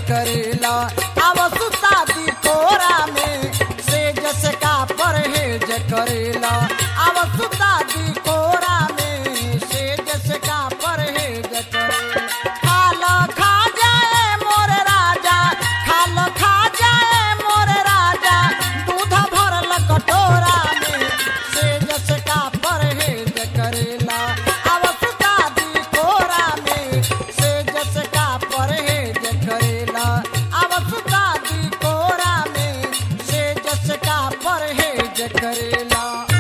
करेला अब सुता दी कोरा में से जस का परहेज करेला अब सुता दी कोरा में से जस का परहेज करेला खाला खा जाए मोर राजा खाला खा जाए मोर राजा दूध भरल कटोरा में से जस का परहेज करेला अब सुता दी कोरा में से जस का परहेज करेला अब सुता दी कोरा में से जस का परहेज करेला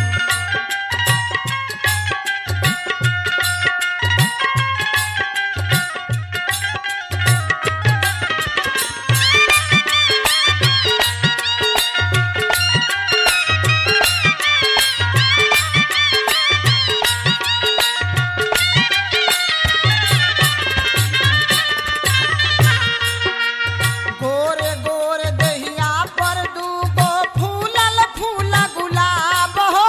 गोरे गोरे दहिया पर दूगो फूलल फूल गुलाब हो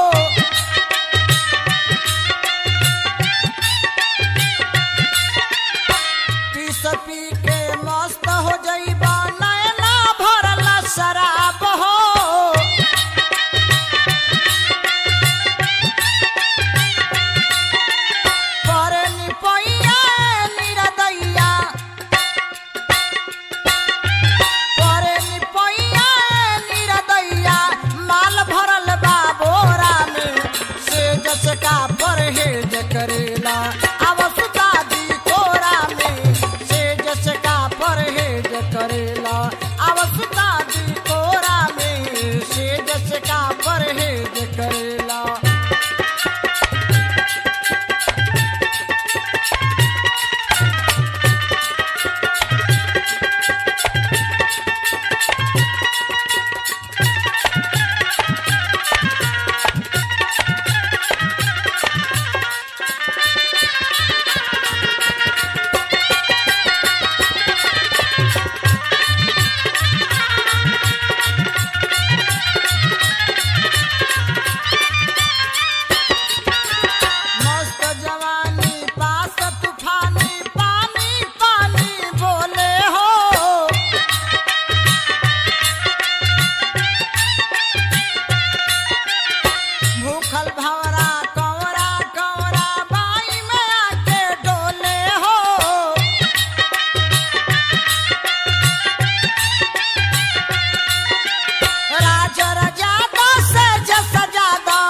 पीस पी के मस्त हो जइबा नैना भरल शराब हो पर निपैया निरदैया करे निपैया निरदैया माल भरल बा बोरा में से जस का परहेज करेला अब सुता दी कोरा में से जस का परहेज करेला अब सुता दी कोरा में से जस का परहेज करेला मस्त जवानी पास तूफानी पानी पानी बोले हो भूखल भवरा कौरा कौरा बाई में आके डोले हो राज रजादा से जस जादा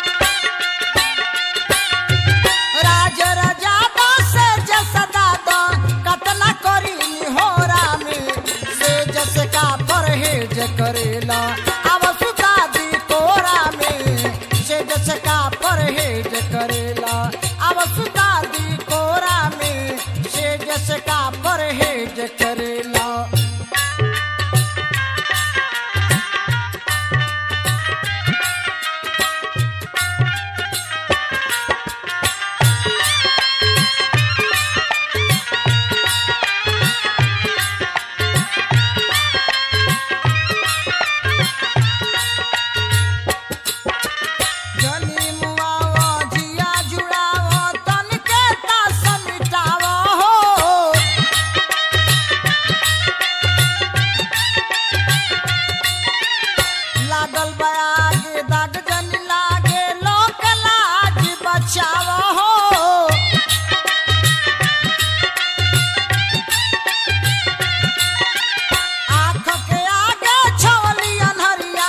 राज रजादा से जस दादा कतना करी होरा में से जस का परहेज करेला अब सुता दी कोरा में से जस का परहेज करेला अब सुता दी कोरा में से जस का परहेज करेला जनी मुआवा जिया जुड़ावा तन के तास मिटावा हो लागल बयागे दाग जन लागे लोक लाज बचावा हो आँख के आगे छवली अनहरिया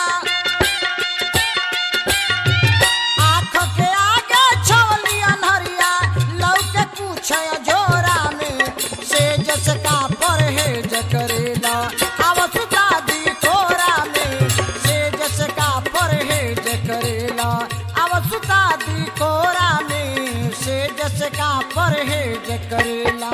आँख के आगे छवली अनहरिया लौके पूछे जोरा में से जस का परहेज करेला अब सुता दी कोरा में से जस का परहेज करेला अब सुता दी कोरा में से जस का परहेज करेला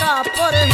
का परहेज